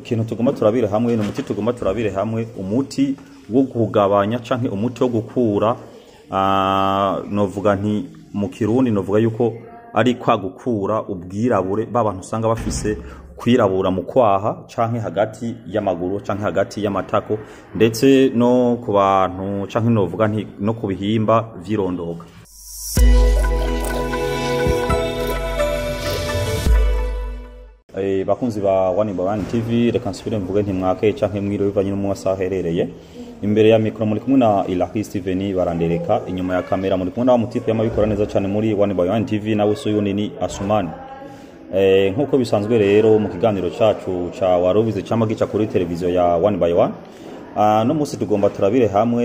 ikintu tugomba turabire hamwe ni umuti tugomba turabire hamwe umuti wo kugabanya canke umuti wo gukura ah, novuga nti mu kirundi novuga yuko ari kwa gukura ubwirabure b'abantu usanga bafise kwirabura mu kwaha canke hagati y'amaguru canke hagati y'amatako ndetse no ku bantu canke novuga nti no ku bihimba vy'irondoka Eh, bakunzi ba One by One TV reka nsubire mvuge nti mwake canke mwiro bivanye n'umwasa aherereye imbere ya mikro muri kumwe na Ilahi Steven barandereka inyuma ya kamera muri kumwe na wa mutipe y'amabikora neza cyane muri One by One TV nawe so yunini Asumani eh nkuko bisanzwe rero mu kiganiro cacu ca warubize cyangwa gica kuri televiziyo ya One by One Ah, no musi tugomba turabire hamwe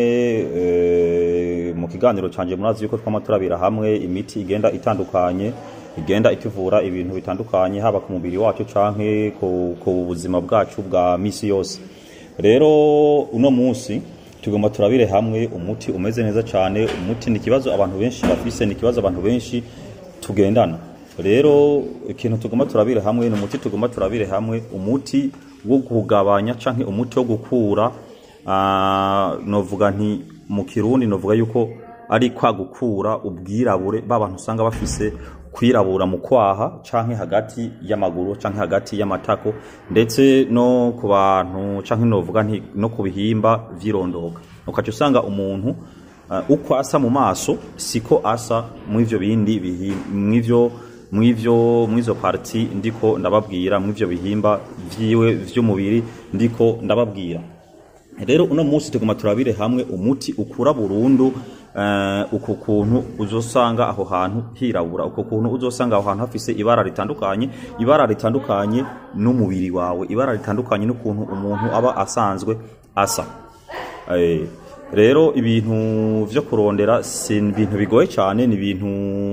eh, mu kiganiro canje murazi yuko twama turabira hamwe imiti igenda itandukanye igenda ituvura ibintu bitandukanye haba ku mubiri wacu canke ku, ku buzima bwacu bwa misi yose rero uno munsi tugomba turabire hamwe umuti umeze neza cyane umuti ni ikibazo abantu benshi bafise ni ikibazo abantu benshi tugendana rero ikintu tugomba turabire hamwe ni umuti tugomba turabire hamwe umuti wo kugabanya canke umuti wo gukura ah, novuga nti mu kirundi novuga yuko ari kwa gukura ubwirabure b'abantu usanga bafise kwirabura mu kwaha canke hagati y'amaguru canke hagati y'amatako ndetse no ku bantu canke novuga nti no ku bihimba vy'irondoka ukaca usanga umuntu uh, uko asa mu maso siko asa mw'ivyo bindi bihi- mw'ivyo mw'ivyo mw'izo parti ndiko ndababwira mw'ivyo bihimba vyiwe vy'umubiri ndiko ndababwira rero uno munsi tuguma turabire hamwe umuti ukura burundu uh, uko kuntu uzosanga aho hantu hirabura uko kuntu uzosanga aho hantu hafise ibara ritandukanye ibara ritandukanye n'umubiri wawe ibara ritandukanye n'ukuntu umuntu aba asanzwe asa Eh, rero ibintu vyo kurondera si ibintu bigoye cyane ni ibintu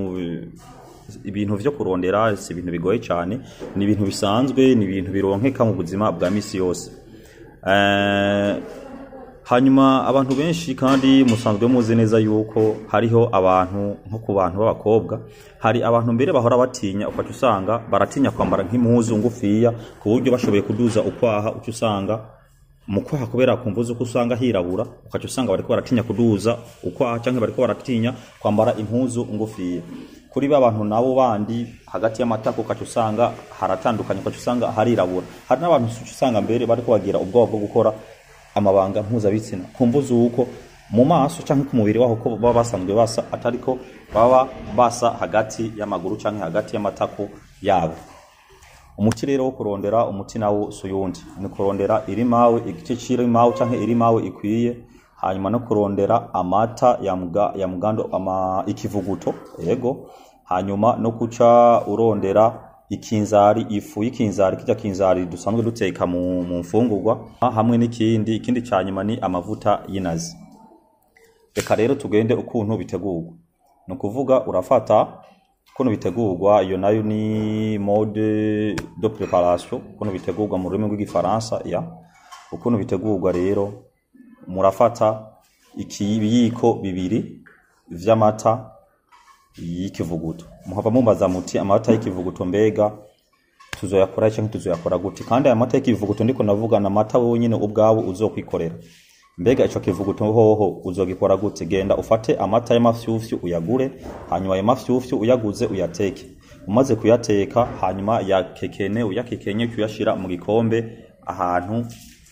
ibintu vyo kurondera si ibintu bigoye cyane ni ibintu bisanzwe ni ibintu bironkeka mu buzima bwa misi yose Eh, hanyuma abantu benshi kandi musanzwe muzi neza yuko hariho abantu nko ku bantu b'abakobwa hari abantu mbere bahora batinya ukaca usanga baratinya kwambara nk'impuzu ngufiya ku buryo bashoboye kuduza ukwaha uca usanga mu kwaha kubera kumvuza uko usanga hirabura ukaca usanga bariko baratinya kuduza ukwaha canke bariko baratinya kwambara impuzu ngufiya kuri ba bantu nabo bandi hagati y'amatako ukaca usanga haratandukanye ukaca usanga harirabura hari n'abantu uca usanga mbere bariko bagira ubwoba bwo gukora amabanga mpuzabitsina kumvuza uko mu maso canke ku mubiri waho ko baba basanzwe basa atariko baba basa hagati y'amaguru canke hagati y'amatako yabo umuti rero wo kurondera umuti nawo si uyundi ni kurondera irimawe igice c'irimawe canke irimawe ikwiye hanyuma no kurondera amata ya, mga, ya mugando ama ikivuguto yego hanyuma no kuca urondera ikinzari ifu y'ikinzari kirya kinzari dusanzwe duteka mu, mu mfungurwa hamwe n'ikindi ikindi ca nyuma ni amavuta y'inazi reka rero tugende ukuntu bitegurwa ni ukuvuga urafata ukuntu bitegurwa iyo nayo ni mode de preparation ukuntu bitegurwa mu rurimi rw'igifaransa ya ukuntu bitegurwa rero murafata ikibiyiko bibiri vy'amata y'ikivuguto muhava mumbaza muti amata y'ikivuguto mbega tuzoyakora canke tuzoyakora gute kandi aya mata y'ikivuguto ndiko navuga na mata wewe nyene ubwawe uzokwikorera mbega ico kivuguto hoho uzogikora gute genda ufate amata y'amafyufyu uyagure hanyuma ayo mafyufyu uyaguze uyateke umaze kuyateka hanyuma yakekene uyakekenye kuyashira mu gikombe ahantu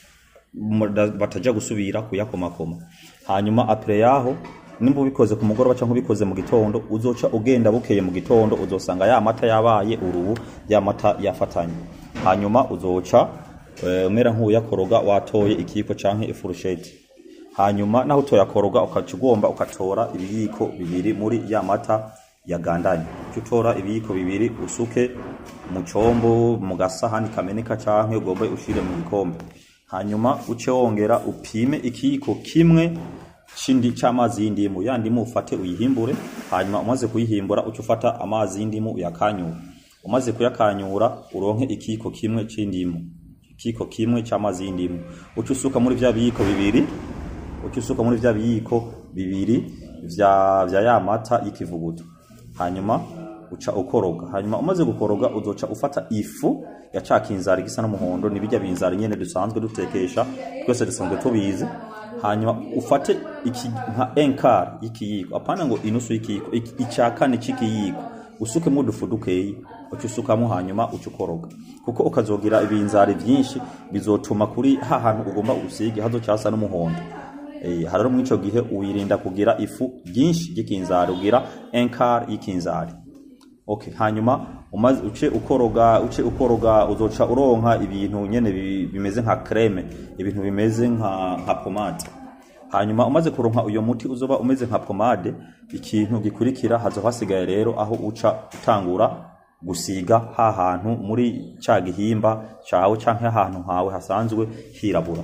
muda- bataja gusubira kuyakomakoma hanyuma apre yaho nimba ubikoze ku mugoroba cyangwa ubikoze mu gitondo uzoca ugenda bukeye mu gitondo uzosanga ya mata yabaye urubu ya mata yafatanye hanyuma uzoca eh, umera nk'uyakoroga watoye ikiyiko canke ifurusheti hanyuma naho utoyakoroga ukaca ugomba ukatora ibiyiko bibiri muri ya mata yagandanye uca utora ibiyiko bibiri usuke mu combo mu gasahani kameneka canke ugombe ushire mu gikombe hanyuma uce wongera upime ikiyiko kimwe shindi c'amazi y'indimu ya ndimu ufate uyihimbure hanyuma umaze kuyihimbura uce ufata amazi y'indimu uyakanyura umaze kuyakanyura uronke ikiyiko kimwe c'indimu ikiyiko kimwe c'amazi y'indimu uce usuka muri vya biyiko bibiri uce usuka muri vya biyiko bibiri vya, vya ya mata y'ikivuguto hanyuma uca ukoroga hanyuma umaze gukoroga uzoca ufata ifu ya ca kinzari gisa n'umuhondo ni bijya binzari nyene dusanzwe dutekesha twese dusanzwe tubizi hanyuma ufate iki nka enkar y'ikiyiko apana ngo inusu y'ikiyiko iki- ica kane c'ikiyiko usukemo udufu dukeyi uca usukamo hanyuma uca ukoroga kuko ukazogira ibinzari vyinshi bizotuma kuri ha hantu ugomba usige hazoca hasa n'umuhondo Eh, hararo mw'ico gihe uyirinda kugira ifu ryinshi ry'ikinzari ugira enkar y'ikinzari okay hanyuma umaze uce ukoroga uce ukoroga uzoca uronka ibintu nyene bi- bimeze nka creme ibintu bimeze nka nka pomade hanyuma umaze kuronka uyo muti uzoba umeze nka pomade ikintu gikurikira hazo hasigaye rero aho uca utangura gusiga ha hantu muri ca gihimba cawe canke ahantu hawe hasanzwe hirabura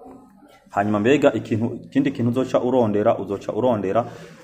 hanyuma mbega ikintu ikindi kintu uzoca urondera uzoca urondera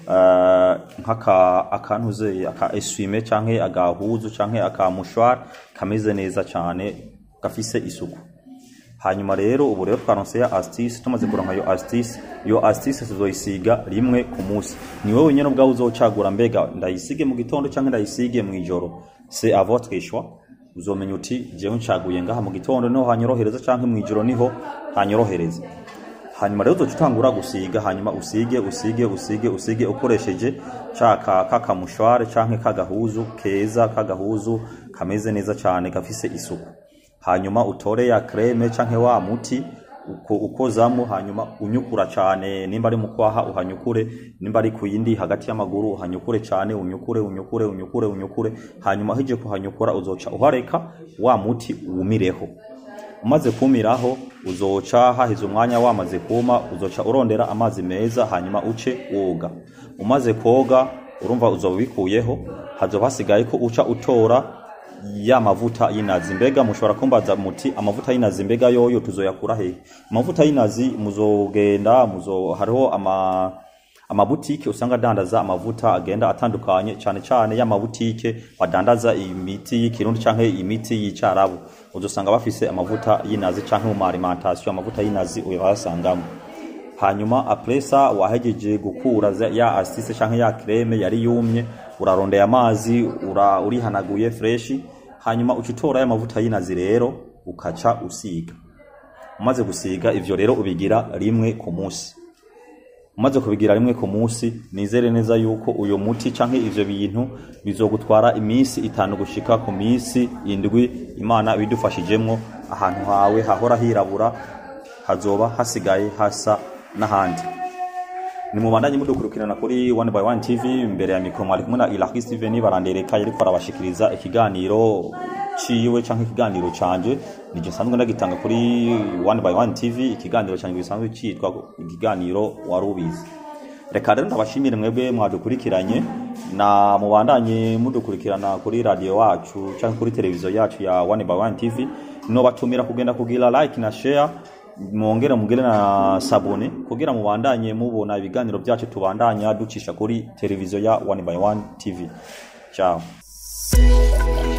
uh, nk'aka akantu uzeye aka eswime canke agahuzu canke aka mushwari kameze neza cane gafise isuku hanyuma rero ubu rero twaronse ya astuce tumaze kuronka yo astuce yo astuce tuzoyisiga rimwe ku munsi ni wowe nyene ubwawe uzocagura mbega ndayisige mu gitondo canke ndayisige mu ijoro c'est à votre choix uzomenya uti jewe ncaguye ngaha mu gitondo niho hanyorohereza canke mu ijoro niho hanyorohereza hanyuma rero uzoca utangura gusiga hanyuma usige usige usige usige ukoresheje caka kakamushware canke kagahuzu keza kagahuzu kameze neza cane gafise isuku hanyuma utore ya creme canke wa muti uko ukozamo hanyuma unyukura cane nimba ari mu kwaha uhanyukure nimba ari ku yindi hagati y'amaguru uhanyukure cane unyukure unyukure unyukure unyukure hanyuma hije kuhanyukura uzoca uhareka wa muti wumireho umaze kumiraho uzoca hahize umwanya wamaze kuma uzoca urondera amazi meza hanyuma uce woga umaze koga urumva uzoba ubikuyeho hazoba hasigaye ko uca utora ya mavuta y'inazi mbega mushobora kumbaza muti amavuta y'inazi mbega yoyo tuzoyakura hehe amavuta y'inazi muzogenda muzo hariho ama amabutike usanga adandaza amavuta agenda atandukanye cyane cyane y'amabutike badandaza imiti y'ikirundi canke imiti y'icarabu uzosanga bafise amavuta y'inazi canke mu alimentation amavuta y'inazi uyasangamo hanyuma apresa wahejeje gukura za- ya asise canke ya creme yari yumye urarondeye amazi ura, urihanaguye freshi hanyuma uca utora ya mavuta y'inazi rero ukaca usiga umaze gusiga ivyo rero ubigira rimwe ku munsi umaze kubigira rimwe ku munsi nizere neza yuko uyo muti canke ivyo bintu bizogutwara iminsi itanu gushika ku minsi indwi imana bidufashijemwo ahantu hawe hahora hirabura hazoba hasigaye hasa n'ahandi ni mubandanye mudukurikirana kuri one by one tv imbere ya mikro mwari kumwe na ilaki steven barandereka yariko arabashikiriza ikiganiro ciwe canke ikiganiro canje nije nsanzwe ndagitanga kuri one by one tv ikiganiro canje gisanzwe citwa ikiganiro wari ubizi reka rero ndabashimire mwebwe mwadukurikiranye na mubandanye mudukurikirana kuri radio wacu canke kuri televiziyo yacu ya one by one tv nobatumira kugenda kugira like na share mwongere mugire na sabone kugira mubandanye mubona ibiganiro byacu tubandanya ducisha kuri televiziyo ya one by one tv ciao